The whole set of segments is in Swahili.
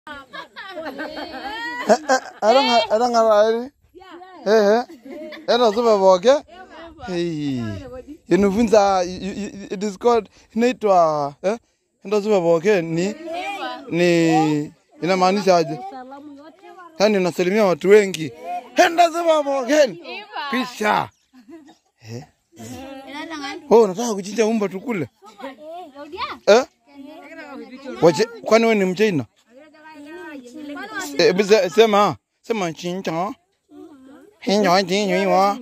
Erang'arari. Eh, ena supa pooki. Hey. Inifunza you- you- it is called inaitwa eh? Enda supa pooki ni ni inamaanisha aje? Yaani unasalimia watu wengi. Enda supa pooki. Kisha. Eh? Oh, unataka kuchinja umba tukule? Eh? Wache, kwani wewe ni mchaina? Eh, bize- sema sema chincha. Hinyo chinyo iwa.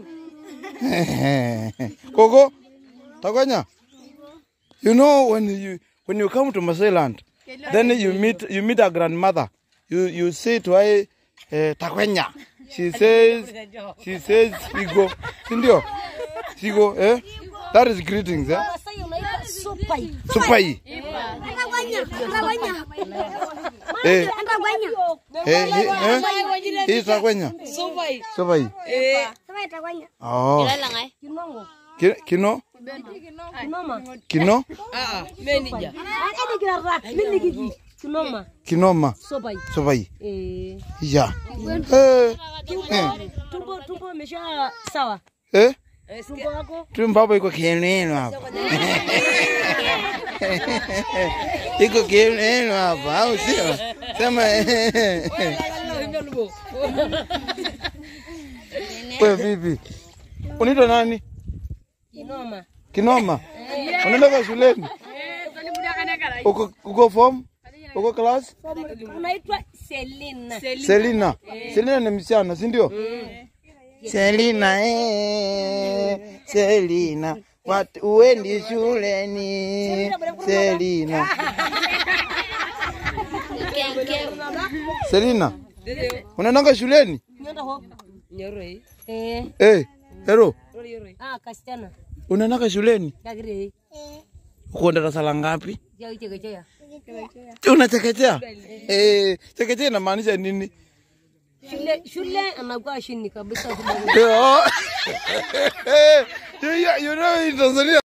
Koko, takonya. You know when you when you come to Masailand, then you meet you meet a grandmother. You you say to her eh, takwenya. She says she says sigo. Sindio? Sigo, eh? That is greetings, eh? Supai. Supai. Eh, eh, eh, eh? Hii takwenya. Supai. Supai. Eh. Oh. Kinongo. Ki- Kino? Kinoma. Kino? Ah, manager. Akadi kirara. Mimi kiki. Kinoma. Kinoma. Supai. Supai. Eh. Ya. Eh. Eh. Tumbo tumbo imesha sawa. Eh? Tumbo wako Tumbo hapo iko kieneno hapa. Iko kieneno hapa, au sio? Sema eh. Wewe vipi? Unaitwa nani? kinoma. Kinoma. Unaenda shuleni? Uko uko form? Uko class? Unaitwa Selina. Selina. Selina ni msichana, si ndio? Selina eh. Selina. Watu uendi shuleni. Selina. Selina. Unaendanga shuleni? Nyonda ho. Nyoroi. Eh. Eh, hero, Nyoroi. Ah, kasichana. unaendanga shuleni? Kagire. Uko darasa la ngapi? Jao chekechea. Unachekechea? Eh, chekechea inamaanisha nini? Shule shule anakuwa chini kabisa. Eh, oh. Eh, you, you know in Tanzania